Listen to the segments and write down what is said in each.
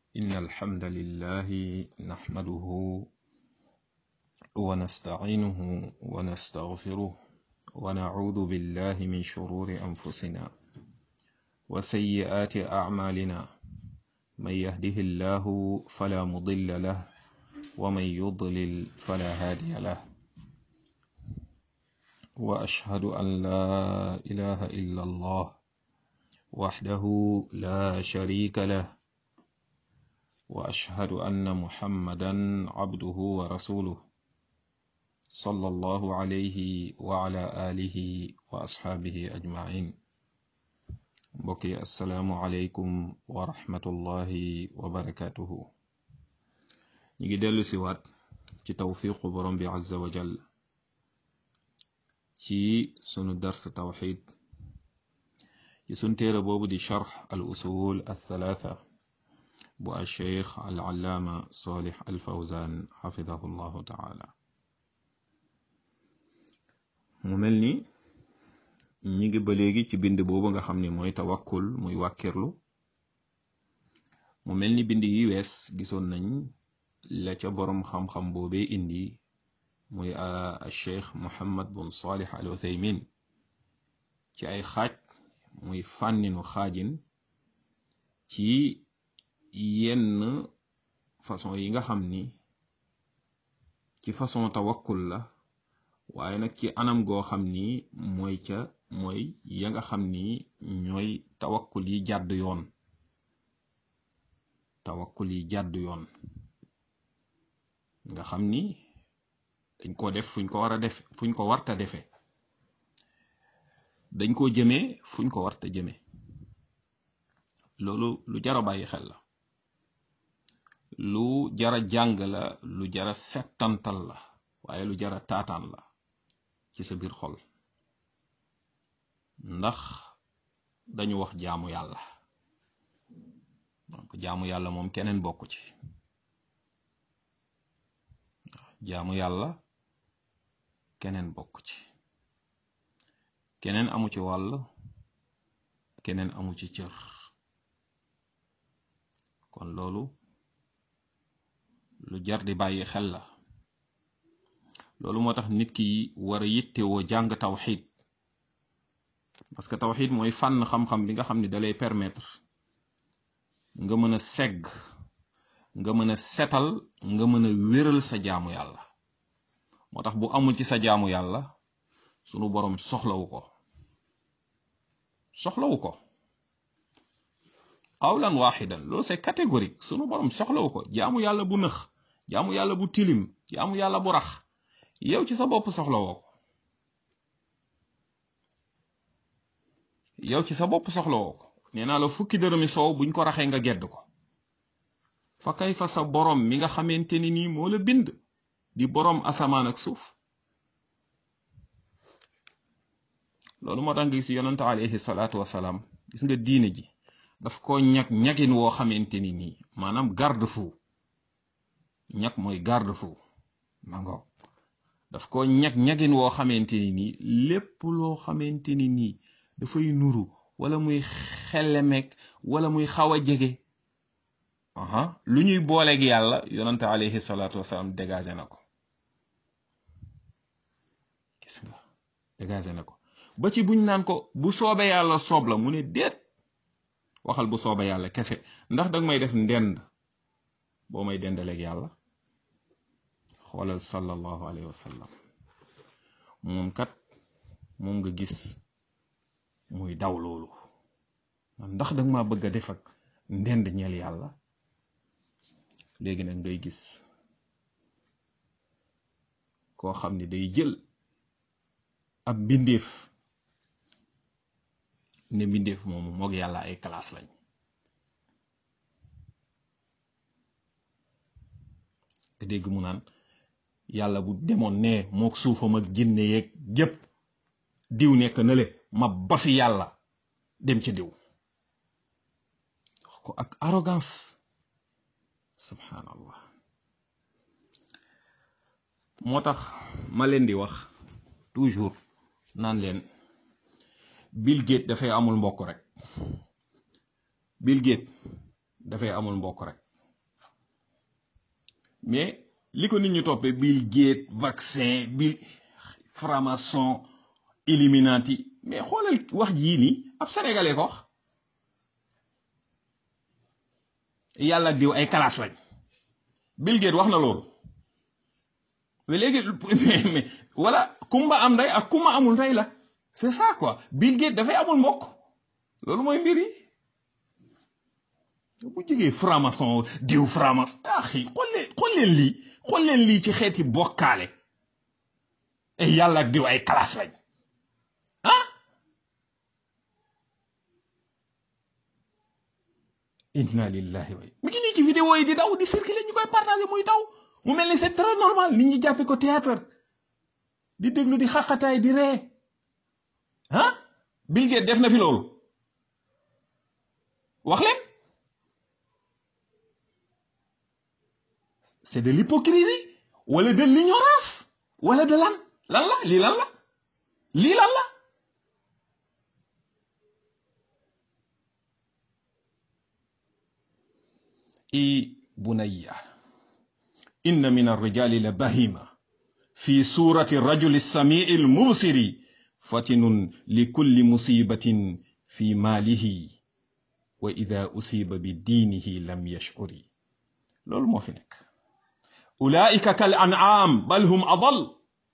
إن الحمد لله نحمده ونستعينه ونستغفره ونعوذ بالله من شرور أنفسنا وسيئات أعمالنا من يهده الله فلا مضل له ومن يضلل فلا هادي له وأشهد أن لا إله إلا الله وحده لا شريك له واشهد ان محمدا عبده ورسوله صلى الله عليه وعلى اله واصحابه اجمعين بقي السلام عليكم ورحمه الله وبركاته نيجي دلو سيوات ci tawfiqu borom bi azza wa jall ci sunu dars tawxid ci sun téere boobu di charx al usul al thalatha bu al cheikh al allaama salih al fawzan xafidahu llahu taala mu mel ni ñi ngi ba léegi ci bind boobu nga xam ni mooy tawakkul muy wàkkirlu mu mel ni bind yi wees gisoon nañ la ca boroom xam-xam boobee indi muy al cheikh muhammad bun salih al uthaymin ci ay xaaj muy fànninu xaajin ci yenn façon yi nga xam ni ci façon tawakkul la waaye nag ci anam goo xam ni mooy ca mooy ya nga xam ni ñooy tawakkul yi jàdd yoon tawakkul yi jàdd yoon nga xam ni dañ ko def fuñ ko war a def fuñ ko warta defe dañ ko jëmee fuñ ko warta jëme loolu lu jara bàyyi xel la lu jara jàng la lu jara settantal la waaye lu jara taataan la ci sa biir xol ndax dañu wax jaamu yàlla donc jaamu yàlla moom keneen bokku ci jaamu yàlla keneen bokku ci keneen amu ci wàll keneen amu ci cër kon loolu lu jar di bàyyi xel la loolu moo tax nit ki war a yittewoo jàng tawxid parce que tawxid mooy fànn xam-xam bi nga xam ni dalay permettre nga mën a segg nga mën a setal nga mën a wéral sa jaamu yàlla moo tax bu amul ci sa jaamu yàlla sunu boroom soxlawu ko soxlawu ko qawlan waxidan loolu c'est catégorique sunu boroom soxlawu ko jaamu yàlla bu nëx jaamu yàlla bu tilim jaamu yàlla bu rax yow ci sa bopp soxlawoo ko yow ci sa bopp soxlawoo ko nee naa la fukki dërëmi soow buñ ko raxee nga gedd ko fa kay fa sa boroom mi nga xamante ni nii moo la bind di boroom asamaan ak suuf loolu moo tax nga gis yonante alayhi salaatu wasalaam gis nga diine ji daf ko ñag ñagin woo xamante ni nii maanaam garde fou ñag mooy garde fou mango daf ko ñag ñagin woo xamante ni nii lépp loo xamante ni nii dafay nuru wala muy xelemek wala muy xaw a jege aha lu ñuy booleeg yàlla yonante alayhi salaatu wasalaam dégagé na ko gis nga dégagé na ko ba ci buñ naan ko bu soobe yàlla soob la mu ne déet waxal bu soobe yàlla kese ndax danga may def ndend boo may dendaleeg yàlla xoolal sallallahu alayhi wa sallam moom kat moom nga gis muy daw loolu ndax danga ma bëgg a def ak ndend ñeel yàlla léegi nag ngay gis koo xam ni day jël ab mbindeef ne mbindeef moomu moog yàlla ay classe lañ nga dégg mu naan yàlla bu demoon ne mook suufam ak jinne yeeg gépp diw nekk na le ma bafi yàlla dem ci diw wax ko ak arrogance subhanallah moo tax ma leen di wax toujours naan leen Bill Gates dafay amul mbokk rek Bill Gates dafay amul mbokk rek mais li ko nit ñu toppee Bill Gates vaccin Bill franc-maçon Illuminati mais xoolal wax jii nii ab sénégalais ko wax yàlla diw ay classe lañ Bill Gates wax na loolu mais léegi mais wala kumba am ndey ak kumba amul ndey la c'est ça quoi Bill Gates dafay amul mbokk loolu mooy mbir yi bu jógee franc-maçon diw franc-maçon ah xii xool leen xool leen lii xool leen lii ci xeeti bokkaale ay yàlla ak diw ay classe lañ ah inna lillahi wa mi ngi nii ci vidéo yi di daw di circuler ñu koy partager muy daw mu mel ni c'est très normal nit ñi jàppe ko théâtre di déglu di xaqataay di ree ah Bill Gates def na fi loolu wax leen c'est de l'hypocrisie wala de l'ignorance wala de lan lan la lii lan la lii lan la i bunayya inna min arrijali la bahima fi surati rajuli السميع المبصر فتن لكل مصيبة في ماله وإذا أصيب بدينه لم يشعر loolu moo fi nekk ulaika kal an'am bal hum adal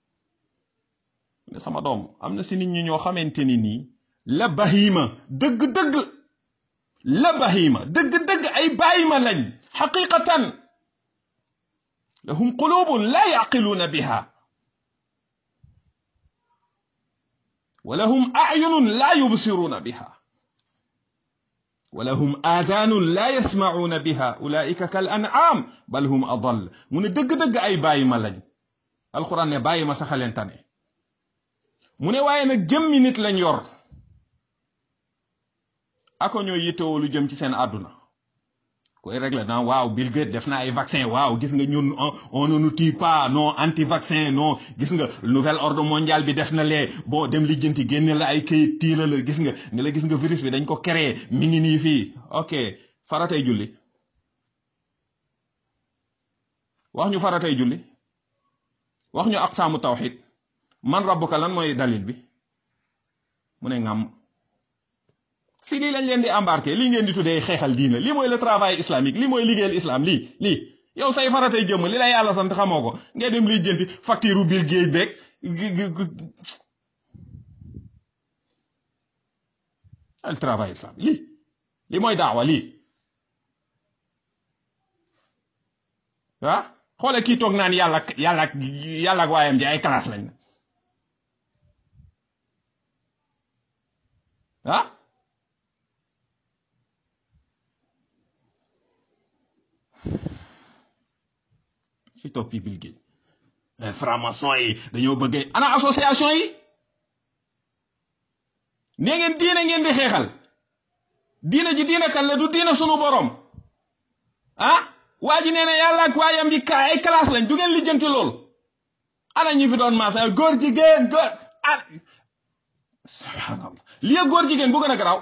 ne sama doom am na si nit ñi ñoo xamante ni nii la bahima dëgg-dëgg la bahima dëgg-dëgg ay bàyyima lañ xaqiqatan lahum qulubun la yaqiluuna biha wa lahum ayunun la yubsiruuna biha wa lahum aadaanun la yasmacuuna biha ulaika kal an'am bal hum adal mu ne dëgg-dëgg ay bàyyima lañ alquran ne bàyyima saxaleen tane mu ne waaye nag jëmmi nit lañ yor ako ñoo yittewoo lu jëm ci seen àdduna koy régler naan waaw Bill Gates def na ay vaccin waaw gis nga ñun on ne nous tue pas non anti vaccin non gis nga nouvel ordre mondial bi def na lee bon dem lijjanti génne la ay këyit tiila la gis nga ne la gis nga virus bi dañ ko créé mi ngi nii fii ok faratay julli wax ñu faratay julli wax ñu aqsaamu tawxid man rabbuka lan mooy dalil bi mu ne ngam si lii lañ leen di embarqué lii ngeen di tuddee xeexal diina lii mooy le travail islamique lii mooy liggéeyal islam lii lii yow say faratay jëmm li la yàlla sant xamoo ko ngay dem liy jënti facture Bill Gates beeg le travail islamique lii lii mooy daawa lii ah xoole kii toog naan yàlla yàlla yàlla ak waayam ji ay classe lañ ah ci toppi Bill Gates franc-maçon yi dañoo bëggee ana association yi nee ngeen diine ngeen di xeexal diine ji diine kan la du diine sunu borom ah waa ji nee na yàlla ak waayam bi kaa ay classe lañ du ngeen lijjanti lool ana ñi fi doon maasa góor jigéen góor ah subhanallah lii ak góor jigéen bu gën a garaaw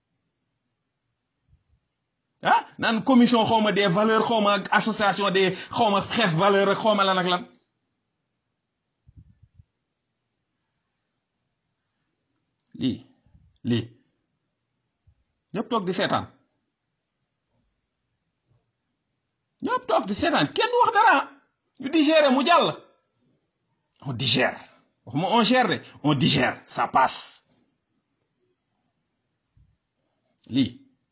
ah naan commission xawma des valeurs xawma association des xawma xeex valeur ak xawma lan ak lan lii lii ñëpp toog di seetaan ñëpp toog di seetaan kenn wax dara ñu digérer mu jàll on digère waxuma on gère de on digère ça passe lii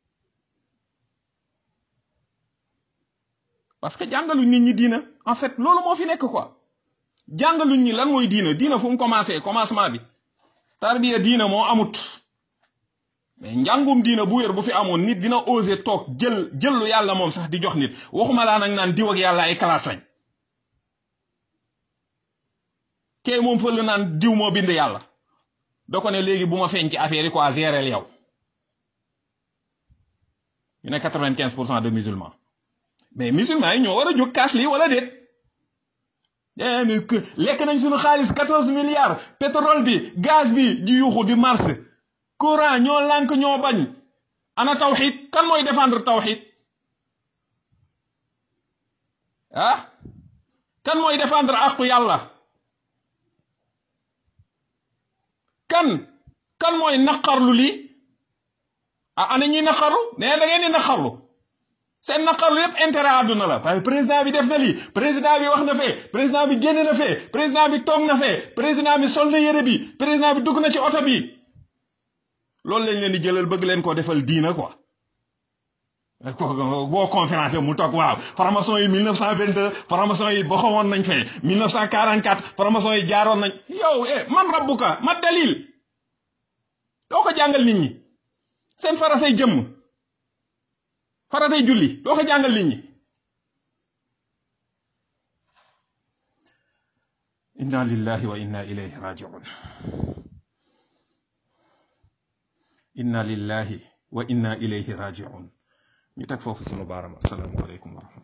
parce que jàngaluñ nit ñi diina en fait loolu moo fi nekk quoi jàngaluñ ñi lan mooy diina diina fu mu commencé commencement bi tarbiya diina moo amut mais njàngum diina bu wér bu fi amoon nit dina oser toog jël jël lu yàlla moom sax di jox nit waxuma laa nag naan diw ak yàlla ay classe lañ kee moom fël naan diw moo bind yàlla da ko ne léegi bu ma feeñ ci affaire yi quoi gérer yow ñu ne quatre-vingt-quinze pour cent de musulmans mais musulmans yi ñoo war a jóg kaas lii wala déet lekk nañ suñu xaalis quatorze milliards pétrole bi gaz bi di yuuxu di mars courant ñoo lànk ñoo bañ ana tawxid kan mooy défendre tawxid ah kan mooy défendre àqu yàlla kan kan mooy naqarlu lii ah ana ñuy naqarlu nee da ngeen di naqarlu seen naqarlu yépp intérêt àdduna la waaye président bi def na lii président bi wax na fee président bi génn na fee président bi toog na fee président bi sol na yére bi président bi dugg na ci oto bi loolu lañ leen di jëlal bëgg leen koo defal diina quoi boo conférence mu toog waaw formation yi 1922 formation yi boxawoon nañ fee 1944 formation yi jaaroon nañ yow eh man rabbuka ma dalil doo ko jàngal nit ñi seen faratay jëmm faratay julli doo ko jàngal nit ñi inna lillahi wa inna ilayhi rajiun inna lillahi wa inna ilayhi rajiun ñu teg foofu sunu baaram assalaamu aleykum wa rahmatullah